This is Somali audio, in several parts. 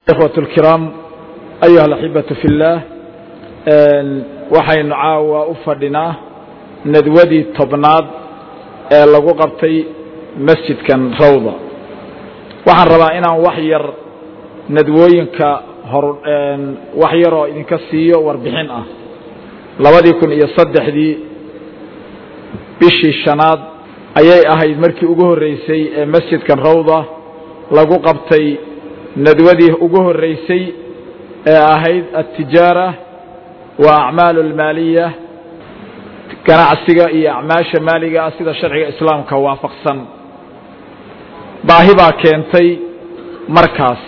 ikhwat اlkiraam ayuha alaxibatu fi اllaah waxaynu caawa u fadhinaa nadwadii tobnaad ee lagu qabtay masjidkan rawda waxaan rabaa inaan wax yar nadwooyinka hor wax yaroo idinka siiyo warbixin ah labadii kun iyo saddexdii bishii shanaad ayay ahayd markii ugu horreysay ee masjidkan rawda lagu qabtay nadwadii ugu horreysay ee ahayd altijaara wa acmaalu almaaliya ganacsiga iyo acmaasha maaliga ah sida sharciga islaamka waafaqsan baahi baa keentay markaas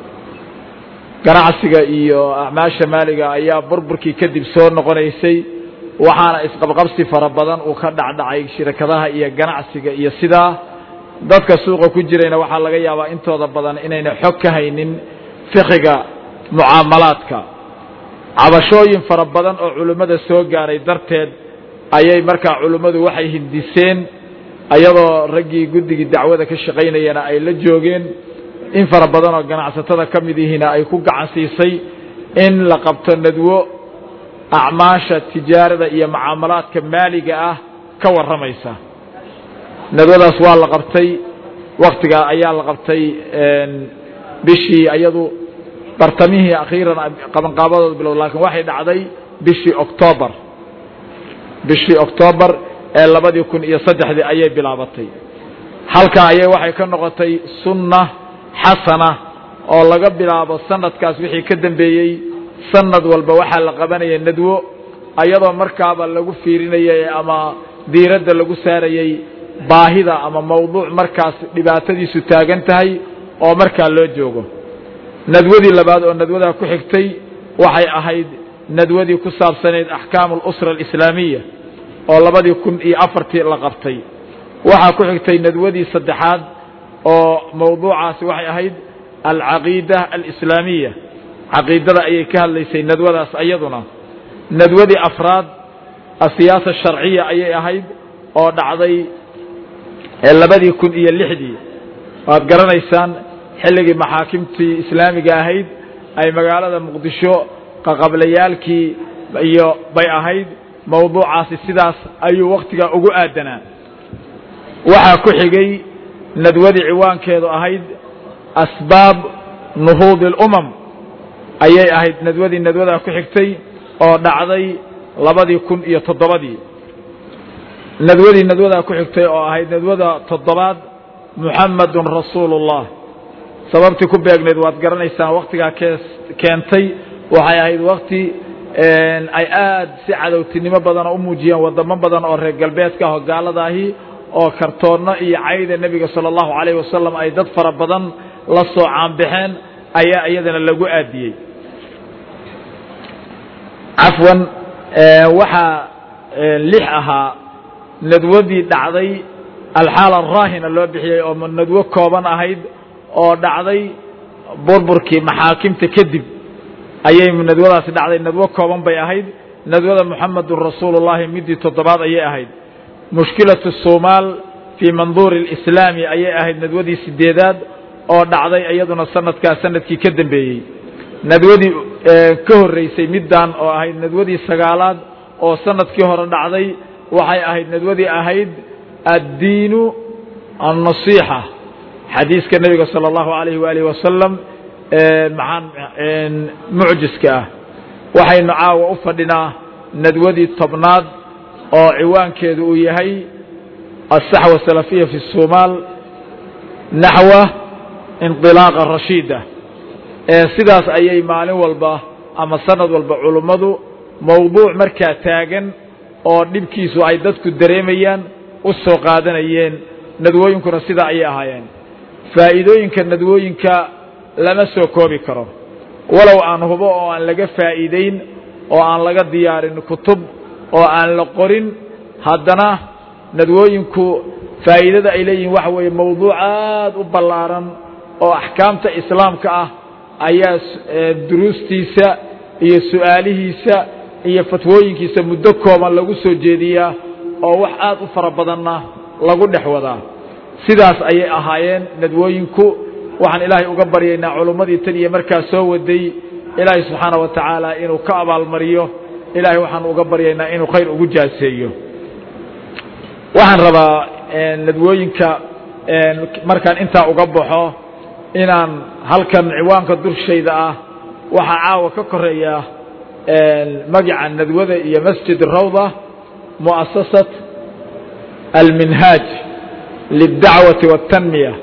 ganacsiga iyo acmaasha maaliga ayaa burburkii kadib soo noqonaysay waxaana isqabqabsi fara badan uu ka dhacdhacay shirkadaha iyo ganacsiga iyo sidaa dadka suuqa ku jirayna waxaa laga yaabaa intooda badan inayna xog ka haynin fiqiga mucaamalaadka cabashooyin fara badan oo culimmada soo gaaray darteed ayay markaa culimmadu waxay hindiseen ayadoo raggii guddigii dacwada ka shaqaynayana ay la joogeen in fara badan oo ganacsatada ka mid yihiina ay ku gacan siisay in la qabto nadwo acmaasha tijaarada iyo mucaamalaadka maaliga ah ka warramaysa nadwadaas waa la qabtay waktigaa ayaa la qabtay bishii ayadu bartamihii akhiiran qabanqaabadooda bilow laakiin waxay dhacday bishii octoobar bishii octoobar ee labadii kun iyo saddexdii ayay bilaabatay halkaa ayay waxay ka noqotay sunna xasana oo laga bilaabo sanadkaas wixii ka dambeeyey sanad walba waxaa la qabanaya nadwo ayadoo markaaba lagu fiirinayay ama diiradda lagu saarayey baahida ama mawduuc markaas dhibaatadiisu taagan tahay oo markaa loo joogo nadwadii labaad oo nadwadaa ku xigtay waxay ahayd nadwadii ku saabsanayd axkaamu alusra alislaamiya oo labadii kun iyo afartii la qabtay waxaa ku xigtay nadwadii saddexaad oo mawduucaasi waxay ahayd alcaqiida alislaamiya caqiidada ayay ka hadlaysay nadwadaas ayaduna nadwadii afraad asiyaasa sharciya ayay ahayd oo dhacday labadii kun iyo lixdii waad garanaysaan xilligii maxaakimtii islaamiga ahayd ay magaalada muqdisho qaqablayaalkii iyo bay ahayd mawduucaasi sidaas ayuu wakhtigaa ugu aadanaa waxaa ku xigay nadwadii ciwaankeedu ahayd asbaab nuhuudi اlumam ayay ahayd nadwadii nadwadaa ku xigtay oo dhacday labadii kun iyo toddobadii nadwadii nadwadaa ku xigtay oo ahayd nadwada toddobaad muxamadun rasuulu اllah sababtii ku beegnayd waad garanaysaan waktigaa keentay waxay ahayd wakti ay aad si cadowtinimo badana u muujiyeen wadamo badan oo reer galbeedka ah oo gaaladaahi oo kartoonno iyo cayda nebiga salى اllahu alayh wasalam ay dad fara badan la soo caanbaxeen ayaa iyadana lagu aadiyey cafwan waxaa lix ahaa nadwadii dhacday alxaala araahina loo bixiyey oo nadwo kooban ahayd oo dhacday burburkii maxaakimta kadib ayay nadwadaasi dhacday nadwo kooban bay ahayd nadwada muxamedun rasuulu llahi midii toddobaad ayay ahayd mushkilatu somaal fii manduuri اlislaami ayay ahayd nadwadii sideedaad oo dhacday iyaduna sanadkaa sanadkii ka dambeeyey nadwadii ka horreysay middan oo ahayd nadwadii sagaalaad oo sanadkii hore dhacday waxay ahayd nadwadii ahayd addiinu annasiixa xadiiska nebiga salى اllahu alayh waalih wasalam maxaan mucjiska ah waxaynu caawa u fadhinaa nadwadii tobnaad oo ciwaankeedu uu yahay aلsaxwa salafiya fi الsomaal naxwa inطilaaqa rashiida sidaas ayay maalin walba ama sanad walba culummadu mawduuc markaa taagan oo dhibkiisu ay dadku dareemayaan u soo qaadanayeen nadwooyinkuna sidaa ayay ahaayeen faa'iidooyinka nadwooyinka lama soo koobi karo walow aan hubo oo aan laga faa'iideyn oo aan laga diyaarin kutub oo aan la qorin haddana nadwooyinku faa'iidada ay leeyihiin waxa weeye mawduuc aad u ballaaran oo axkaamta islaamka ah ayaa duruustiisa iyo su'aalihiisa iyo fatwooyinkiisa muddo kooban lagu soo jeediyaa oo wax aad u fara badanna lagu dhex wadaa sidaas ayay ahaayeen nadwooyinku waxaan ilaahay uga baryaynaa culummadii tan iyo markaa soo waday ilaahay subxaana wa tacaala inuu ka abaalmariyo ilaahay waxaan uga baryaynaa inuu khayr ugu jaaseeyo waxaan rabaa nadwooyinka markaan intaa uga baxo inaan halkan ciwaanka durshayda ah waxaa caawa ka koreeya magaca nadwada iyo masjid rawda muasasat alminhaaj lidacwati waاtanmiya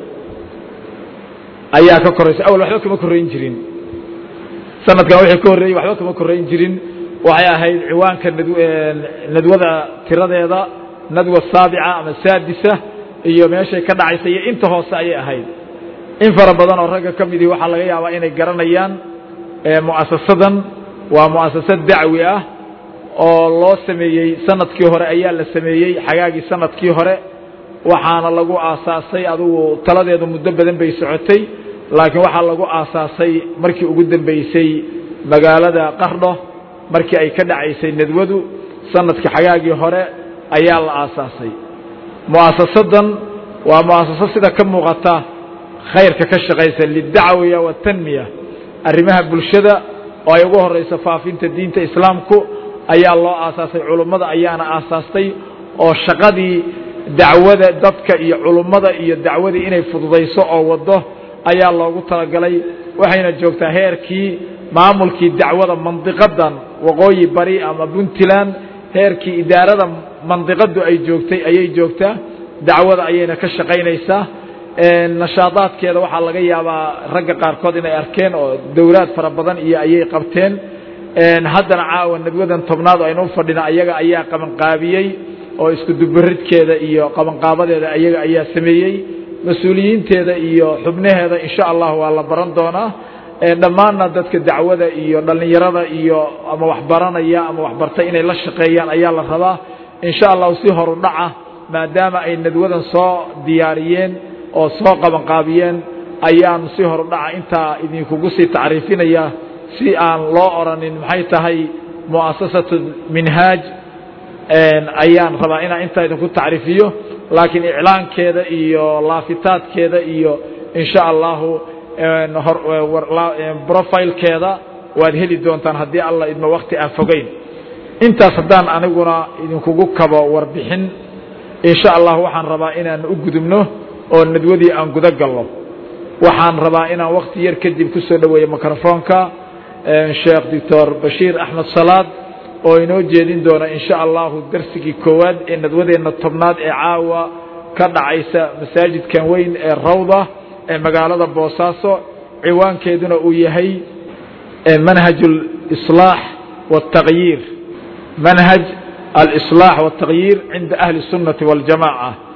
ayaa ka koraysa awal waxba kama korayn jirin sanadkan wixii ka horreeyey waxba kama korayn jirin waxay ahayd ciwaanka nadwada tiradeeda nadwa saabica ama saadisa iyo meeshay ka dhacaysa iyo inta hoose ayay ahayd in fara badan oo ragga ka midii waxaa laga yaabaa inay garanayaan mu'asasadan waa mu'asasad dacwi ah oo loo sameeyey sanadkii hore ayaa la sameeyey xagaagii sanadkii hore waxaana lagu aasaasay adugu taladeedu muddo badan bay socotay laakiin waxaa lagu aasaasay markii ugu dambeysay magaalada qardho markii ay ka dhacaysay nadwadu sanadkii xagaagii hore ayaa la aasaasay mu'asasadan waa mu'asaso sida ka muuqata khayrka ka shaqaysa lidacwiya watanmiya arrimaha bulshada oo ay ugu horeyso faafinta diinta islaamku ayaa loo aasaasay culummada ayaana aasaastay oo shaqadii dacwada dadka iyo culummada iyo dacwadii inay fududayso oo wado ayaa loogu talagalay waxayna joogtaa heerkii maamulkii dacwada mandiqadan waqooyi bari ama puntland heerkii idaarada mandiqadu ay joogtay ayay joogtaa dacwada ayayna ka shaqaynaysaa nashaadaadkeeda waxaa laga yaabaa ragga qaarkood inay arkeen oo dowlaad fara badan iyo ayay qabteen haddana caawa nadwadan tobnaad aynu u fadhina ayaga ayaa qabanqaabiyey oo isku dubaridkeeda iyo qabanqaabadeeda ayaga ayaa sameeyey mas-uuliyiinteeda iyo xubnaheeda insha allah waa la baran doonaa dhammaanna dadka dacwada iyo dhallinyarada iyo ama waxbaranaya ama waxbartay inay la shaqeeyaan ayaa la rabaa insha allahu si horu dhaca maadaama ay nadwadan soo diyaariyeen oo soo qabanqaabiyeen ayaan si horu dhaca intaa idinkugu sii tacriifinaya si aan loo oranin maxay tahay mu'asasatu minhaaj ayaan rabaa inaan intaa idinku tacriifiyo laakiin iclaankeeda iyo laafitaadkeeda iyo insha allahu brofilekeeda waad heli doontaan haddii alla idmo wakti aan fogeyn intaas haddaan aniguna idinkugu kabo warbixin insha allah waxaan rabaa inaan u gudubno oo nadwadii aan guda galno waxaan rabaa inaan wakti yar kadib ku soo dhoweeyo microfonka sheekh doctor bashiir axmed salaad oo inoo jeedin doona insha allahu darsigii koowaad ee nadwadeenna tobnaad ee caawa ka dhacaysa masaajidkan weyn ee rawda ee magaalada boosaaso ciwaankeeduna uu yahay manhaj اlislaax wاtagyiir manhaj alislaax wاtagyiir cinda ahli الsunnati wاljamaca